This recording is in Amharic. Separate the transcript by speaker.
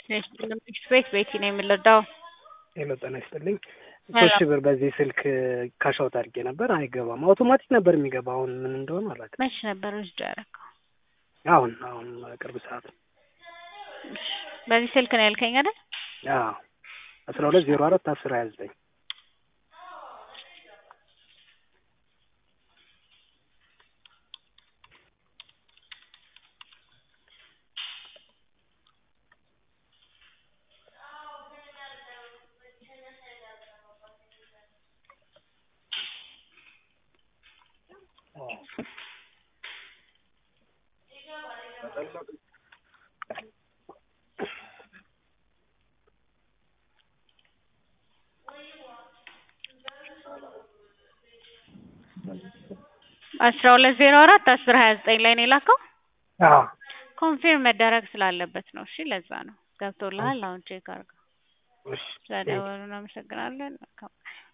Speaker 1: ቤት ቤቲ ነው የምንረዳው።
Speaker 2: ሄሎ ጤና ይስጥልኝ። ሶስት ሺህ ብር በዚህ ስልክ ካሻውት አድርጌ ነበር፣ አይገባም። አውቶማቲክ ነበር የሚገባ። አሁን ምን እንደሆነ አላውቅም።
Speaker 1: መች ነበር ውስጥ ያደረገው?
Speaker 2: አሁን አሁን ቅርብ ሰዓት።
Speaker 1: በዚህ ስልክ ነው ያልከኝ አይደል?
Speaker 2: አዎ አስራ ሁለት ዜሮ አራት አስር ሀያ ዘጠኝ
Speaker 1: አስራ ሁለት ዜሮ አራት አስር ሀያ ዘጠኝ ላይ ነው የላከው።
Speaker 2: አዎ
Speaker 1: ኮንፊርም መደረግ ስላለበት ነው። እሺ ለዛ ነው ገብቶልሃል። አሁን ቼክ አድርገው።
Speaker 2: እሺ
Speaker 1: ስለደወሉ እናመሰግናለን። መልካም